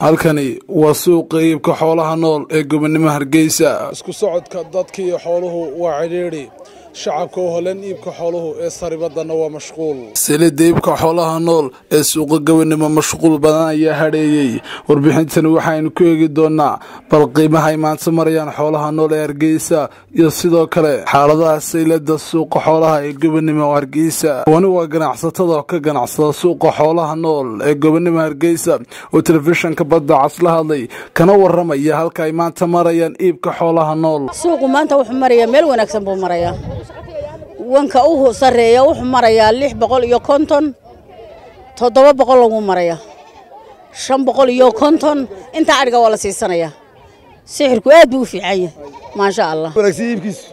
halkani waa suuqa iibka xoolaha nool ee gobonimo hargeysa isku socodka dadka iyo xooluhu waa cidhiidhi shacabka oo holan iibka xooluhu ee saribadana waa mashquul silida iibka xoolaha nool ee suuqa gobonimo mashquul badan ayaa hadheeyey warbixintani waxaynu ku eegi doonaa bal qiimaha ay maanta marayaan xoolaha nool ee hargeysa iyo sidoo kale xaaladaha saylada suuqa xoolaha ee gobonimo hargeysa wani waa ganacsatada oo ka ganacsada suuqa xoolaha nool ee gobonimo hargeysa oo telefishinka badda cas la hadlay kana waramaya halka ay maanta marayaan iibka xoolaha nool suuqu maanta wuxuu marayaa meel wanaagsan buu marayaa wanka u sarreeya wuxuu marayaa lix boqol iyo konton toddoba boqol lagu marayaa shan boqol iyo konton intaa adhiga waa la siisanayaa sixirku aad buu u fiican yahay maasha allah wanaagsan iibkiisu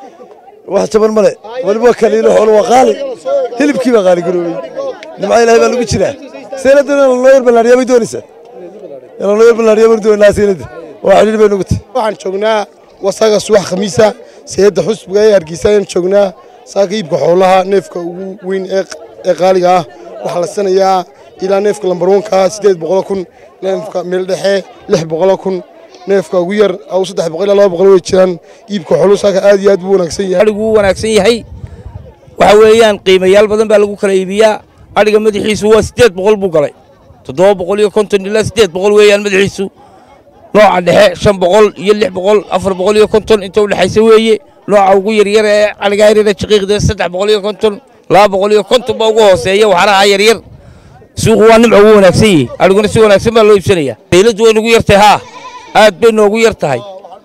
wax jaban male waliba kaliilo xoolo waa qaali hilibkii baa qaali garoobey nimca ilaahay baa lagu jiraa seeladana lanoo yar ballaadhiyaa bay doonaysaa lanoo yar ballaadhiyaa baynu doonaynaa seelada waa xidhiir bay nugu tahay waxaan joognaa wasaga subax khamiisa seeda xusbiga ee hargeysa ayaan joognaa saaka iibka xoolaha neefka ugu weyn ee qaaliga ah waxaa la sanayaa ilaa neefka lambarwanka siddeed boqolo kun neefka meeldhexe lix boqolo kun neefka ugu yar aw saddex boqol ilaa laba boqol way jiraan iibka xooluhu saaka aad iyo aad buu wanaagsan yahay adhigu wuu wanaagsan yahay waxa weeyaan qiimayaal badan baa lagu kala iibiyaa adhiga madaxiisu waa siddeed boqol buu galay toddoba boqol iyo konton ilaa siddeed boqol weeyaan madaxiisu nooca dhexe shan boqol iyo lix boqol afar boqol iyo konton inta u dhexaysa weeye nooca ugu yaryar ee caligaarida shaqiiqda saddex boqol iyo konton laba boqol iyo konton baa ugu hooseeya waxaanaha yaryar suuqu waa nimca ugu wanaagsan yahay adhiguna si wanaagsan baa loo iibsanayaa dawladdu way nagu yartahay haa aad bay noogu yar tahay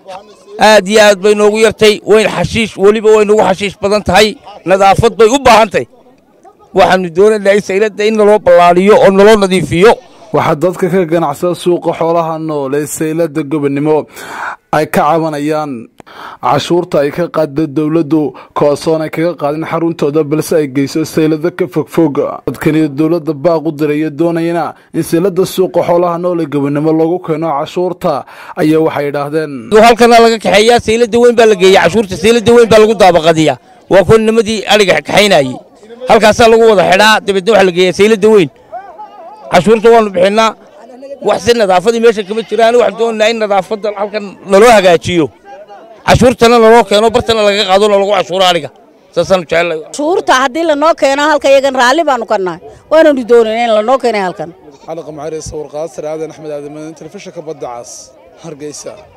aad iyo aad bay noogu yartay wayn xashiish weliba way nagu xashiish badan tahay nadaafad bay u baahan tahay waxaannu doonaynaa sayladda in naloo ballaadhiyo oo naloo nadiifiyo waxaa dadka ka ganacsada suuqa xoolaha nool ee saylada gobonimo ay ka cabanayaan cashuurta ay ka qaada dowladdu koosoon ay kaga qaadin xaruntooda balse ay geyso saylado ka fogfog dadkaniyo dowladda baaq u diraya doonayana in saylada suuqa xoolaha nool ee gobonimo lagu keeno cashuurta ayaa waxay idhaahdeen halkana laga kaxeeyaa saylada weyn baa la geeya cashuurta saylada weyn baa lagu daabaqadiyaa waa kuwa nimadii adhiga kaxaynayey halkaasaa lagu wada xidhaa dabeedna waxa la geeyaa saylada weyn cashuurta waanu bixinnaa wax si nadaafadii meesha kama jiraan waxaan doonaynaa in nadaafadda halkan naloo hagaajiyo cashuurtana naloo keeno bartana laga qaado nalagu cashuuro adhiga saasaanu jecellay cashuurta haddii lanoo keeno halka iyagan raalli baanu ka nahay waananu doonayna in lanoo keenay halkan xaliqa macari sawir qaasar aadan axmed aadamadan telefishinka badda cas hargeysa